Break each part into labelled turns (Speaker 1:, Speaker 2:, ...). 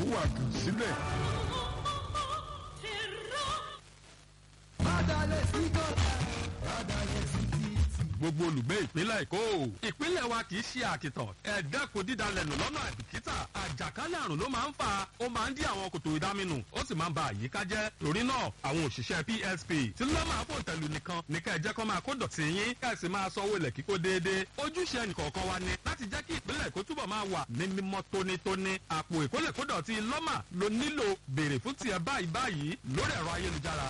Speaker 1: wà kàn sílẹ̀. gbogbo olùgbé ìpínlẹ̀ èkó ìpínlẹ̀ wa kì í ṣe àkìtàn ẹ̀ẹ́dẹ́kun dídalẹ̀ nù lọ́nà àbìkítà àjàkálẹ̀ àrùn ló máa ń fà ó máa ń dí àwọn kòtò ìdáminù ó sì máa ń ba àyíká jẹ́ torí náà àwọn òṣìṣẹ́ psp tí ló máa fò tẹ̀lù nìkan ní ká ẹ jẹ́ kó máa kó dọ̀tí yín ká ẹ sì máa sanwó ilẹ̀ kíkó déédéé ojúṣe ẹnìkọ̀ọ̀kan wa ni láti jẹ́ kí ìpínlẹ̀ èkó túbọ̀ máa wà ní mímọ́ tónítóní àpò ìkólẹ̀kódọ̀tí lọ́mà ló nílò béèrè fún tiẹ̀ báyìí báyìí lórí ẹ̀rọ ayélujára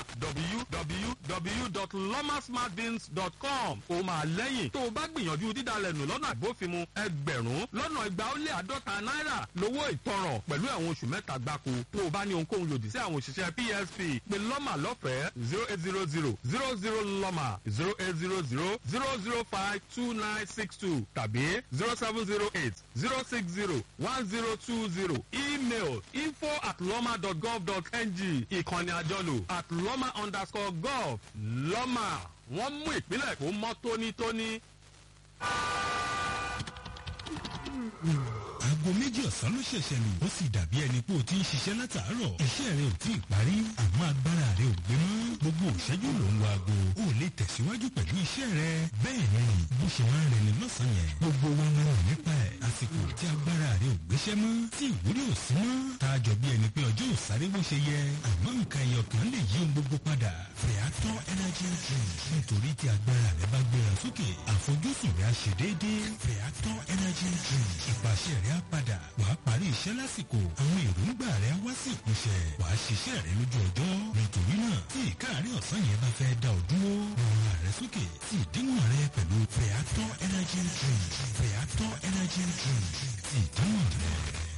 Speaker 1: www.lomasmartbins.com ó máa lẹ́yìn tó o bá gbìyànjú dídalẹ̀ nù lọ́nà àgbófinmu ẹgbẹ̀rún lọ́nà igba ó lé àádọ́ta náírà lówó ìtanràn pẹ̀lú ẹ̀wọ̀n oṣù mẹ́ta gbáko tó o bá ní ohunkóhun lòdì sí àwọn òṣìṣẹ́ psp pé lọ́mà lọ́fẹ̀ẹ́ zero eight zero zero zero zero lọ́mà zero eight zero zero zero zero five two nine six two tàbí zero seven zero eight zero six zero one zero two zero email info at lọ́mà dot gov dot ng ìkànnì àjọlò at lọ́mà underscore gov lọ́mà wọ́n mú ìpínlẹ̀ kó mọ́ tónítóní.
Speaker 2: aago méjì ọ̀sán ló ṣẹ̀ṣẹ̀ lù ó sì dàbí ẹni pé o ti ń ṣiṣẹ́ látàárọ̀ iṣẹ́ rẹ ò tí ì parí àmọ́ agbára rẹ ò gbé mọ́ gbogbo òṣẹ́jú ló ń lo aago o ò lè tẹ̀síwájú pẹ̀lú iṣẹ́ rẹ bẹ́ẹ̀ ni bó ṣe máa ń rẹni lọ́sàn-án yẹn gbogbo wa máa ń nípa ẹ̀ àsìkò tí agbára rẹ ò gbéṣẹ́ mọ́ tí ìwúrí ò sí mọ́ tá a jọ bí ẹni pé ọjọ́ ò sáré bó ṣe yẹ àmọ́ nǹkan ẹyọ kan lè yí ohun gbogbo padà Feather energy drink nítorí tí agbára rẹ bá gbéra sókè àfojúsùn rẹ á ṣe déédéé Feather energy drink ìpàṣẹ rẹ á padà wàá parí iṣẹ́ lásìkò àwọn èròǹgbà rẹ wá sí ìpúnṣẹ wàá ṣiṣẹ́ rẹ lójú ọjọ́ nítorí náà tí ìkáàrí ọ̀sán yẹn bá fẹ́ dá ọ dúró rọra rẹ sókè sí ìdíwọ̀n rẹ pẹ̀lú Feather energy drink Feather energy drink sí ìdíwọ̀n rẹ.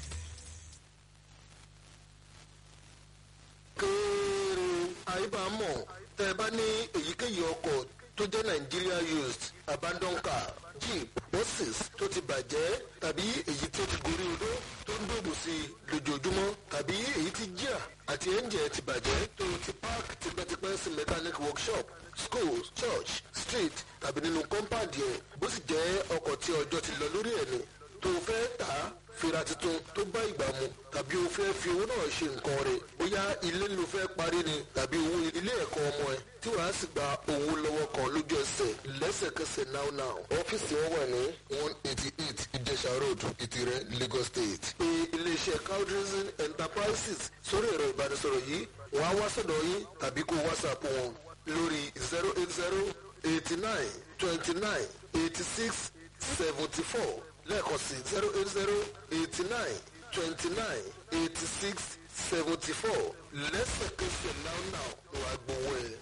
Speaker 3: kéèrè àyíbámọ̀ tẹ́ ẹ bá ní èyíkéyìí ọkọ̀ tó jẹ́ Nigeria used abandon car jeep buses tó ti bàjẹ́ tàbí èyí tó ti gorí odó tó ń dòbò sí i lójoojúmọ́ tàbí èyí tí jíà àti ẹ́ńjẹ̀ ti bàjẹ́ tó ti park tipẹ́tipẹ́ sí mechanic workshop school church street tàbí nínú compound yẹn bó sì jẹ́ ọkọ̀ tí ọjọ́ ti lọ lórí ẹ̀ ni tó fẹ́ tà á fira tuntun tó bá ìgbà mu tàbí o fẹ́ fi owó náà ṣe nǹkan rẹ̀ bóyá ilé ló fẹ́ parí ni tàbí owó ilé ẹ̀kọ́ ọmọ ẹ̀ tí wàá sì gba owó lọ́wọ́ kan lójú ẹsẹ̀ lẹ́sẹ̀kẹsẹ̀ now now. ọ́fíìsì wọn wà ní one eighty eight ìjẹsà road ìtìrẹ Lagos State. pé iléeṣẹ́ cowdrison enterprises sórí ẹ̀rọ ìbánisọ̀rọ̀ yìí wọ́n á wá sọ̀dọ̀ yín tàbí kó whatsapp wọn lórí zero eight zero eighty nine twenty nine eighty six seventy four lẹ́ẹ̀kan sí zero eight zero eighty nine twenty nine eighty six seventy four lẹ́sẹ̀kẹsẹ̀ now now wàá gbowó ẹ̀.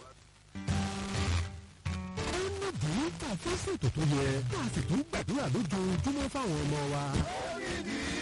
Speaker 4: ọ̀nà burúkú àfẹ́sẹ̀ tó tó yẹ ká sì tún gbàdúrà lójoojúmọ́ fáwọn ọmọ wa.